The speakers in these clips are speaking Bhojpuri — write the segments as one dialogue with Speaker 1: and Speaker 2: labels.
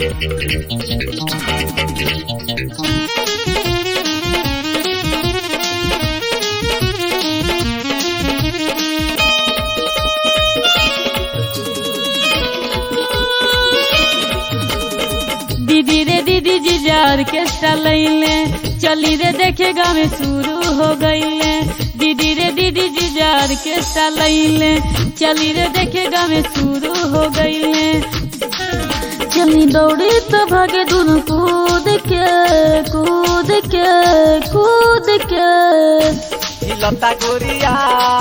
Speaker 1: दीदी रे दीदी जीजा ऑर्केस्ट्रा लैले चली रे देखे गाँव में शुरू हो गईले दीदी रे दीदी जीजा ऑर्केस्ट्रा लैले चली रे देखे गाँव में शुरू हो गईले चली दौड़ी तो भागे दोनों कूद के कूद के कूद के
Speaker 2: हिलता गोरिया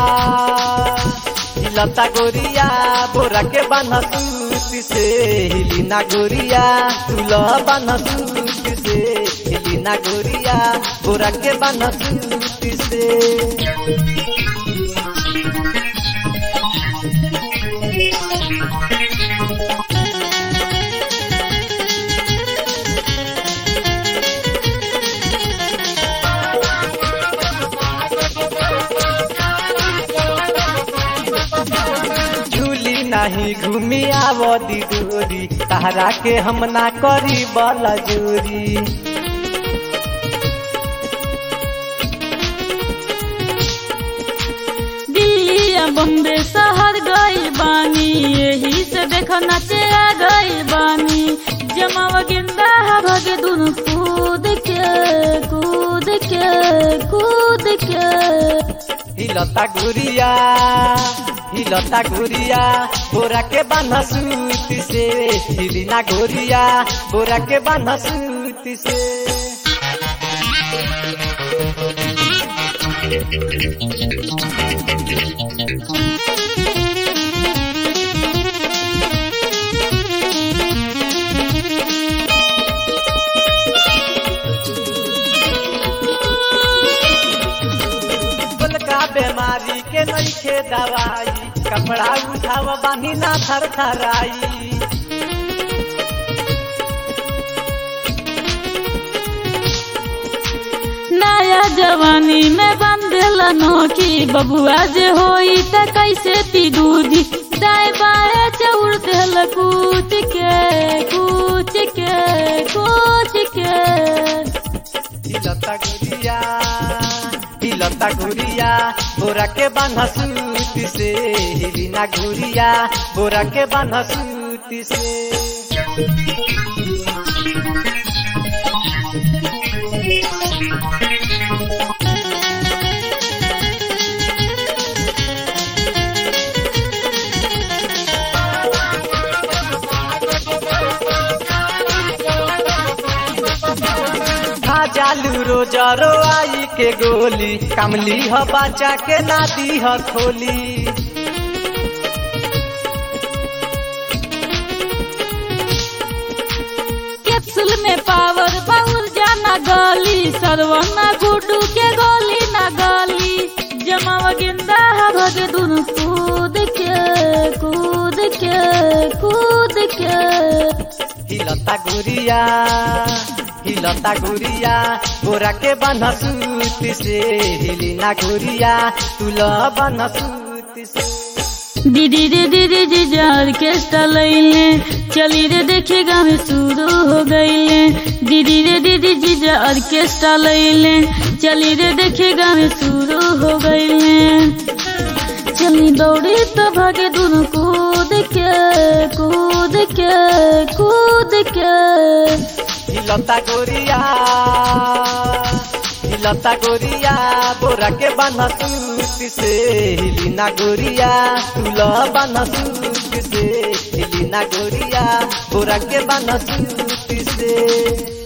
Speaker 2: हिलता गोरिया बोरा के बान्हा सूती से हिलीना गोरिया तुला बान्हा सूती से हिलीना गोरिया बोरा के बान्हा सूती से झूली नहीं घूमी आवदी दूरी तहरा के हम ना करी बला जोरी
Speaker 1: दिल्ली या बम्बे शहर गई बानी यही से देखो नचे आ गई बानी जमावा गेंदा भागे दोनों कूद के कूद के कूद के
Speaker 2: हिलता गुरिया हिलता गुरिया बोरा के बान्हा सूती से हिलीना गोरिया बोरा के बान्हा सूती से का बीमारी के नइखे दवाई कपड़ा उठाव बानी ना थर थराई
Speaker 1: नया जवानी में बंधल नोकी बबुआ जे होई त कैसे पी दूधी दाएं बाएं चौड़ देल कूच के कूच के कूच के
Speaker 2: हिलता गुरिया हिलता गुरिया बोरा के बान्हा सूती से हिलीना गुरिया बोरा के बान्हा सूती से खा जालू रोजरो आई के गोली कमली ह बचा के नादी ह खोली
Speaker 1: कैप्सूल में पावर बाउल जाना गली सरवना गुडू के गोली ना गली जमावा गेंदा भागे दोनों कूद के कूद के कूद के
Speaker 2: हिलता गुरिया हिलता गुरिया बोरा के बान्हा सूती से हिलीना गुरिया तुला बान्हा सूती से
Speaker 1: दीदी रे दीदी जीजा ऑर्केस्ट्रा लैले चली रे देखे गाँव में शुरू हो गईले दीदी रे दीदी जीजा ऑर्केस्ट्रा लैले चली रे देखे गाँव में शुरू हो गईले चली दौड़ी तो भागे दोनों कूद के कूद के कूद के
Speaker 2: हिलता गोरिया हिलता गोरिया बोरा के बान्हा सूती से हिलीना गोरिया तुला बान्हा सूती से हिलीना गोरिया बोरा के बान्हा सूती से